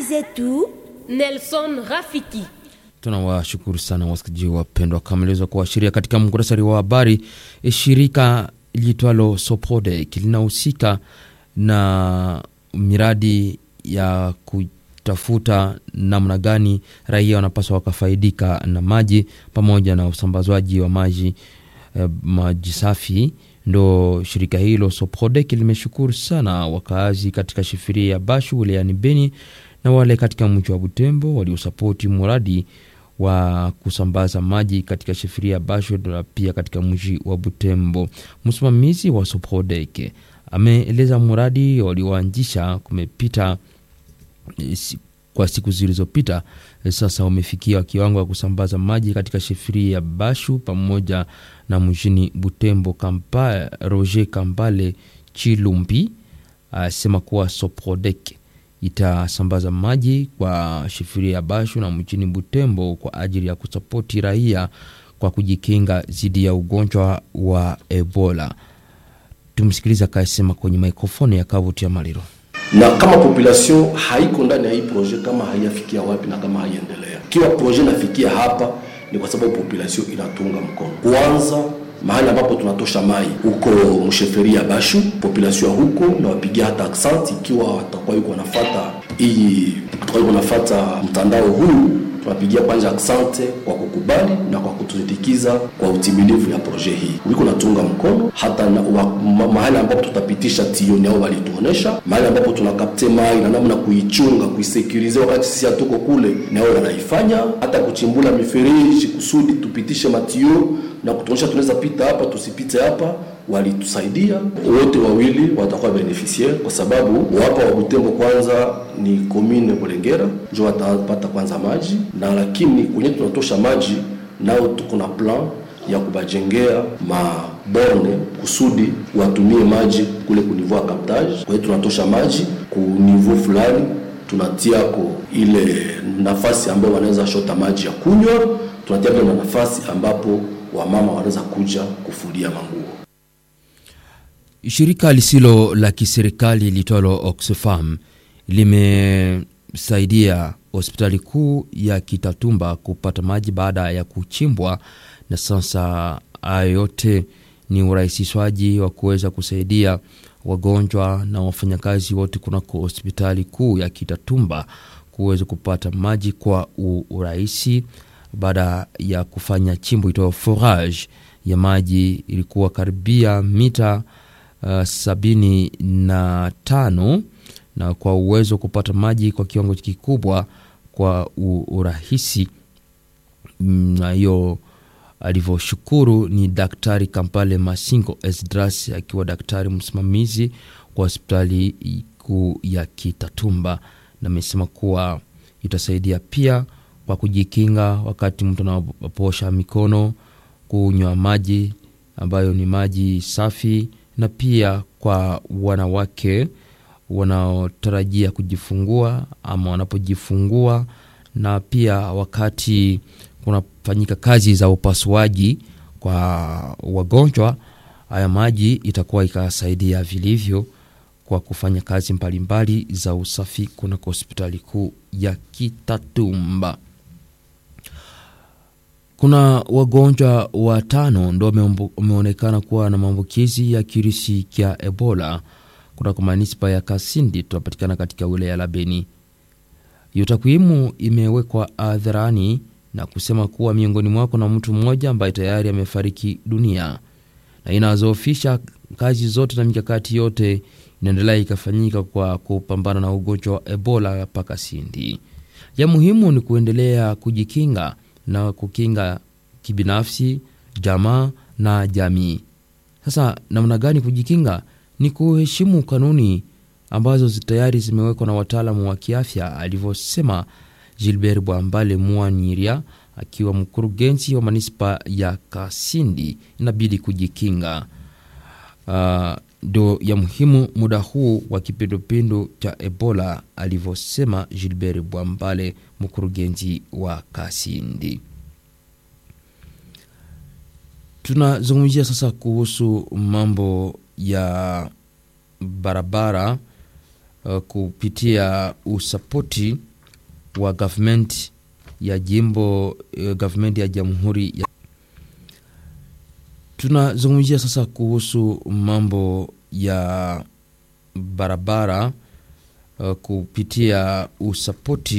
zetu Nelson Rafiki. Tunawashukuru sana wasikilizaji wapendwa, kama iliweza kuashiria katika muktasari wa habari, shirika liitwalo Soprodec linahusika na miradi ya kutafuta namna gani raia wanapaswa wakafaidika na maji pamoja na usambazwaji wa maji eh, maji safi. Ndo shirika hilo Soprodec limeshukuru sana wakaazi katika shifiria ya Bashu wilayani Beni na wale katika mji wa Butembo waliosapoti mradi wa kusambaza maji katika shifiria ya Bashu na pia katika mji wa Butembo. Msimamizi wa Soprodec ameeleza mradi walioanzisha kumepita kwa siku zilizopita sasa umefikia kiwango ya kusambaza maji katika shifiria ya Bashu pamoja na mjini Butembo. Kampa, Roger Kambale Chilumbi asema kuwa Soprodec itasambaza maji kwa shifiria ya Bashu na mjini Butembo kwa ajili ya kusapoti raia kwa kujikinga dhidi ya ugonjwa wa Ebola. Tumsikiliza akasema kwenye mikrofoni ya Kavuti ya Maliro na kama population haiko ndani ya hii projet, kama haiyafikia wapi na kama haiendelea. Ikiwa projet inafikia hapa, ni kwa sababu population inatunga mkono. Kwanza mahali ambapo tunatosha mai huko msheferi ya Bashu, population ya huko na wapigia hata accent, ikiwa watakuwa yuko wanafata hii watakuwa yuko wanafata mtandao huu tunapigia kwanza asante kwa kukubali na kwa kutusindikiza kwa utimilifu ya proje hii. Uliko natunga mkono hata na, wa, ma, mahali ambapo tutapitisha tioni au walituonesha mahali ambapo tunakapte mai na namna kuichunga kuisekurize, wakati sisi hatuko kule, na wao wanaifanya hata kuchimbula mifereji kusudi tupitishe matio na kutuonyesha tunaweza pita hapa tusipite hapa walitusaidia wote wawili watakuwa beneficiaire kwa sababu wapa wa Butembo kwanza ni commune Bulengera ndio watapata kwanza maji, na lakini kwenye tunatosha maji nao tuko na plan ya kubajengea maborne kusudi watumie maji kule ku niveau ya captage. Kwa hiyo tunatosha maji ku niveau fulani, tunatiako ile nafasi ambayo wanaweza shota maji ya kunywa, tunatia pia na nafasi ambapo wamama wanaweza kuja kufulia manguo. Shirika lisilo la kiserikali litwalo Oxfam limesaidia hospitali kuu ya Kitatumba kupata maji baada ya kuchimbwa, na sasa hayo yote ni urahisishwaji wa kuweza kusaidia wagonjwa na wafanyakazi wote kunako hospitali kuu ya Kitatumba kuweza kupata maji kwa urahisi baada ya kufanya chimbo itoa forage ya maji ilikuwa karibia mita uh, sabini na tano na kwa uwezo wa kupata maji kwa kiwango kikubwa kwa urahisi. Na hiyo alivyoshukuru ni Daktari Kampale Masingo Esdras akiwa daktari msimamizi kwa hospitali kuu ya Kitatumba, na amesema kuwa itasaidia pia kwa kujikinga wakati mtu anaposha mikono, kunywa maji ambayo ni maji safi, na pia kwa wanawake wanaotarajia kujifungua ama wanapojifungua, na pia wakati kunafanyika kazi za upasuaji kwa wagonjwa, haya maji itakuwa ikasaidia vilivyo kwa kufanya kazi mbalimbali mbali za usafi kunako hospitali kuu ya Kitatumba. Kuna wagonjwa watano ndo wameonekana kuwa na maambukizi ya kirusi cha Ebola kunako manispa ya Kasindi tunapatikana katika wilaya la Beni. Hiyo takwimu imewekwa hadharani na kusema kuwa miongoni mwako na mtu mmoja ambaye tayari amefariki dunia, na inazoofisha kazi zote na mikakati yote inaendelea ikafanyika kwa kupambana na ugonjwa wa Ebola pa Kasindi. Ya muhimu ni kuendelea kujikinga na kukinga kibinafsi, jamaa na jamii. Sasa namna gani kujikinga? Ni kuheshimu kanuni ambazo tayari zimewekwa na wataalamu wa kiafya, alivyosema Gilbert Bwambale Mwanyiria akiwa mkurugenzi wa manispa ya Kasindi. Inabidi kujikinga ndo uh, ya muhimu muda huu wa kipindupindu cha Ebola, alivyosema Gilbert Bwambale mkurugenzi wa Kasindi. Tunazungumzia sasa kuhusu mambo ya barabara uh, kupitia usapoti wa government ya jimbo uh, government ya jamhuri ya tunazungumzia sasa kuhusu mambo ya barabara uh, kupitia usapoti